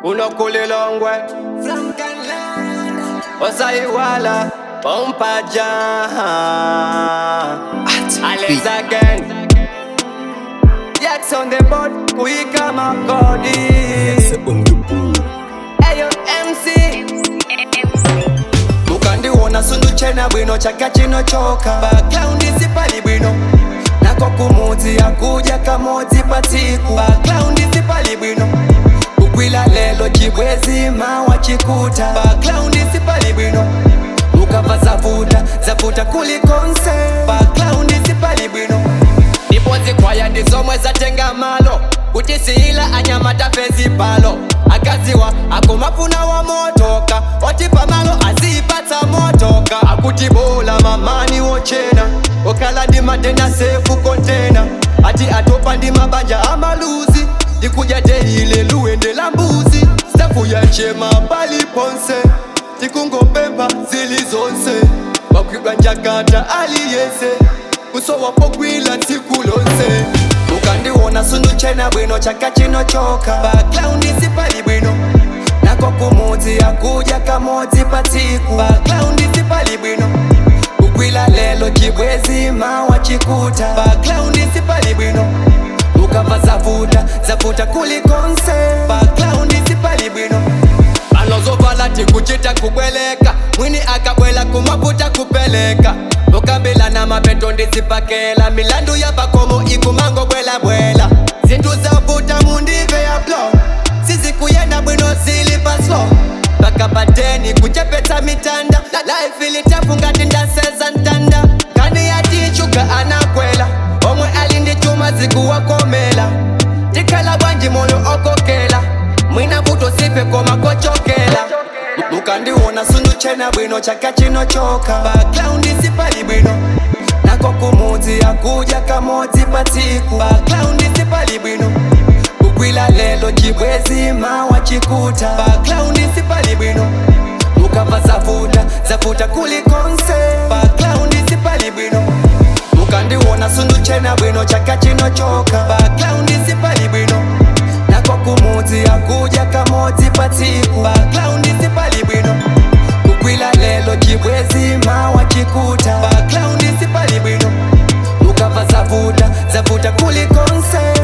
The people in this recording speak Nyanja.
unokulilongwe osaiwala pompaja Alexa gang Yaks on the board kuika makodi Ayo MC mukandiwona sundu chena bwino chaka chinochoka baklaundi sipali bwino nako kumudzi akuja kamodzi patsiku baklaundi sipali bwino kukwila lelo chibwezi mawa chikuta baklaundi sipali bwino mukabva zavuta zavuta kulikonse baklaundi sipali bwino ndibodzi kwaya ndizomwe zatenga malo kuti siila anyamata fezi palo akaziwa akumafuna wa motoka oti pamalo azipatsa motoka akuti bola mamani wochena okala ndi matenda sefu kontena ati atopa ndi mabanja amaluzi ndikuja teile luwende la mbuzi safu yachema pali ponse tikungopemba zili zonse wakwidwa njakata aliyese kusowapogwila tsiku lonse ukandiwona sundu chena bwino chaka chinochoka baklaundi sipali bwino nako kumudzi akuja kamodzi patsiku baklaundi sipali bwino kukwila lelo chibwezi mawa chikuta baklaundi sipali bwino ukabva zavuta zavuta kulikonse baklaundi sipali bwino anozovala tikuchita kubweleka mwini akabwela kumaputa kupeleka ukambila na mapeto ndizipakela milandu ya pakomo ikumango bwelabwela zinthu zavuta mundive ya blo sizikuyenda bwino zili paslo pakapateni kuchepetsa mitanda life ilitafu ngati ndaseza ntanda kani yatichuka anakwela omwe ali ndi chuma zikuwakomela tikhala bwanji moyo okokela mwina vuto sife koma kochokela mukandiwona sundu chena bwino chaka chinochoka baklaundi sipali bwino nako kumudzi akuja kamodzi patsiku baklaundi sipali bwino kukwila lelo chibwezi mawa chikuta baklaundi sipali bwino mukabva zavuta zavuta kulikonse baklaundi sipali bwino mukandiwona sundu chena bwino chaka chinochoka baklaundi sipali bwino nako kumudzi akuja kamodzi patsiku baklaundi sipali bwino kukwila lelo chibwezi mawa chikuta baklaundi sipali bwino mukabva zavuta zavuta kulikonse